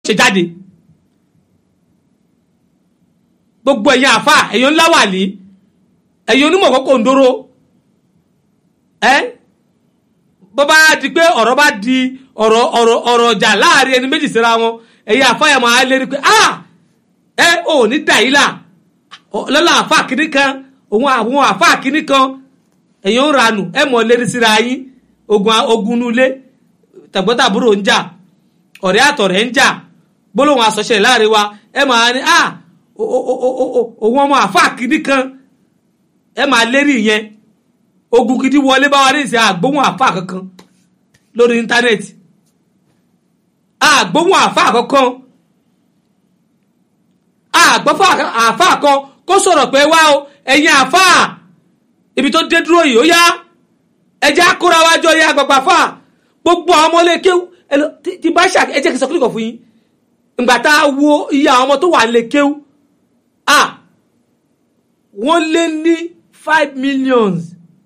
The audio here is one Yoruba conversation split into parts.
ṣe jáde gbogbo ẹ̀yin àfa ẹ̀yin ńlá wà ní ẹ̀yin onímọ̀ kókò ń dóró ẹ́ bó bá di pé ọ̀rọ̀ bá di ọ̀rọ̀ ọ̀rọ̀ ọ̀rọ̀ ọjà láàrin ẹni méjì síra wọn ẹ̀yin àfa yẹn máa lérí pé ah ẹ ò ní dà yìí là lọ́la àfa kìíní kan òun àwọn àfa kìíní kan ẹ̀yin ń ranù ẹ mọ̀ lérí síra yín ogun ogun nulẹ̀ tàgbọ́tàbúrò ń jà ọ̀rẹ́ àtọ̀rẹ́ ń jà gbólóhùn àsọṣe láàrin wa ẹ máa ní à òun ọmọ àfa kìíní kan ẹ máa lérí yẹn ogun gidi wọlé bá wa ní ìsìn àgbóhùn àfa kankan lórí íńtánẹ́ẹ̀tì àgbóhùn àfa kankan àgbọ́fà àfa kan kó sọ̀rọ̀ pé wá o ẹ̀yin àfa ibi tó dé dúró yìí ó yá ẹjẹ́ akóra wájọ yá gbàgbà fà gbogbo àwọn ọmọlé kéwù tí bá ṣà ẹ jẹ́ kí n sọ kílìkọ̀ fún yín ìgbà tá a wo iye àwọn ọmọ tó wà lè kéwù à wọ́n lé ní five millions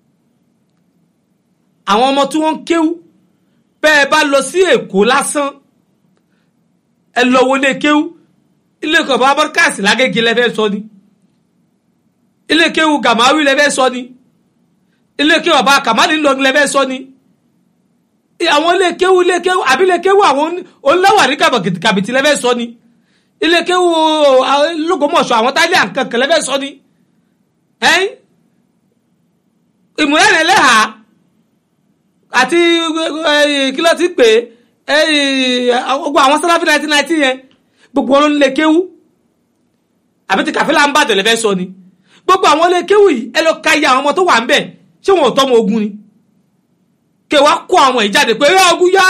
àwọn ọmọ tí wọ́n ń kéwù bẹ́ẹ̀ bá lọ sí èkó lásán ẹ lọ wọlé kéwù ilé ìkọ̀ bá bọ́dkáàsì lágége lẹ́fẹ́ sọ ni ilé kéwù gàmáwí lẹ́fẹ́ sọ ni ilé kéwù ọba kàmáàlì ńlọrin lẹ́fẹ́ sọ ni àwọn ilé kéwù ilé kéwù àbí ilé kéwù àwọn oníláwà ní kàbìtì lẹ́fẹ́ sọ ni ilé kéwù lógómọ̀ṣọ́ àwọn táìlì àǹkankan lẹ́fẹ́ sọ ni ìmúlẹ̀ lẹ́hà àti kílọ̀ ti pè é gbogbo àwọn sáláfì nineteen nineteen yẹn gbogbo wọn ló ń lé kéwú àbí ti kàfílà ń bàdàn lẹ́fẹ́ sọ ni gbogbo àwọn lé kéwú yìí ẹ lọ ka iye àwọn ọmọ tó wà ń bẹ̀ ṣé wọn ò tọ́ ọmọ ogun ni kẹwàá kó àwọn ìjáde pé ẹ ogun yá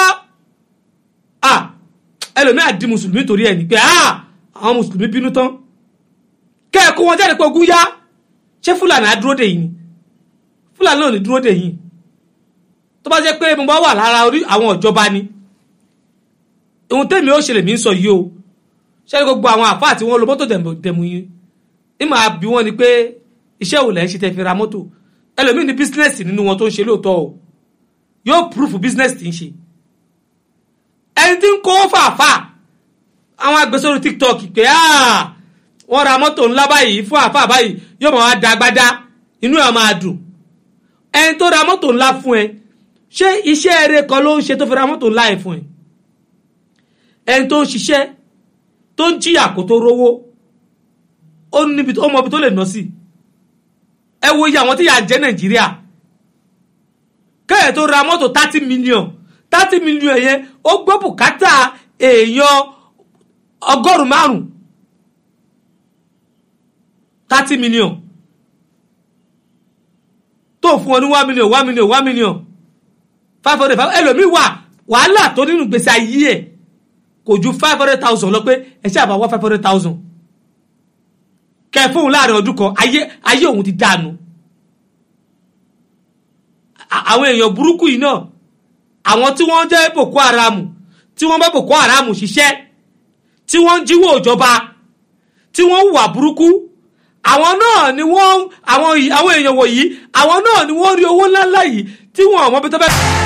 ẹlòmíà di mùsùlùmí torí ẹ ní pé àwọn mùsùlùmí bínú tán kẹ ẹ kó wọn jáde pé ogun yá ṣé fúlàní á dúró dè yìí ni fúlàní ò ní dúró dè yìí tó bá jẹ́ pé mo bá wà lára orí àwọn ìjọba ni ohun tẹ́mi ó ṣẹlẹ̀ mí ń sọ yìí o ṣé gbogbo àwọn àfáà tí wọ́n lo mọ́tò dẹ̀mú yín ní màá bí wọ́n ni pé iṣẹ́ òun lẹ́ ń ṣe tẹ́ fi ra mọ́tò ẹlòmíì ní bísínẹ́sì nínú wọn tó ń ṣe lóòótọ́ o yóò púrúfù bísínẹ́sì tí ń ṣe ẹni tí ń kó fàáfà àwọn agbésórí tiktok pé wọ́n ra mọ́tò ńlá báyìí fún àfáà báyìí yóò máa da agbádá inú ẹ̀ máa dùn ẹni tó ra mọ́tò ńlá fún ẹ ṣé iṣẹ́ eré kan ló ń ṣe tó fi ra mọ́tò ńlá ẹ̀ fún ẹ ẹni tó ń ṣiṣẹ́ tó ń jìyà kó tó rówó ó níbi ó mọ ibi tó lè ná sí ẹ wo iye àwọn tí yà jẹ́ nàìjíríà kẹ́yẹ̀ tó ra mọ́tò thirty million thirty million yẹn ó gbọ́ bùkátà èèyàn ọgọ́rùn-ún márùn-ún thirty million tó fún ọ ní one million one million one million five hundred five ẹlòmíì wà wàhálà tó nínú gbèsè ayé ẹ̀ kò ju five hundred thousand lọ pé ẹ ṣe àbáwọ́ five hundred thousand kẹ fóun láàrin ọdún kan ayé ayé òun ti dànù àwọn èèyàn burúkú yìí náà àwọn tí wọ́n jẹ́ boko haram tí wọ́n bá boko haram ṣiṣẹ́ tí wọ́n ń jíwó ìjọba tí wọ́n ń wà burúkú àwọn náà ni wọ́n àwọn èèyàn wọ̀nyí àwọn náà ni wọ́n rí owó ńláńlá yìí tí wọ́n ọmọ bí tó bẹ́ẹ̀.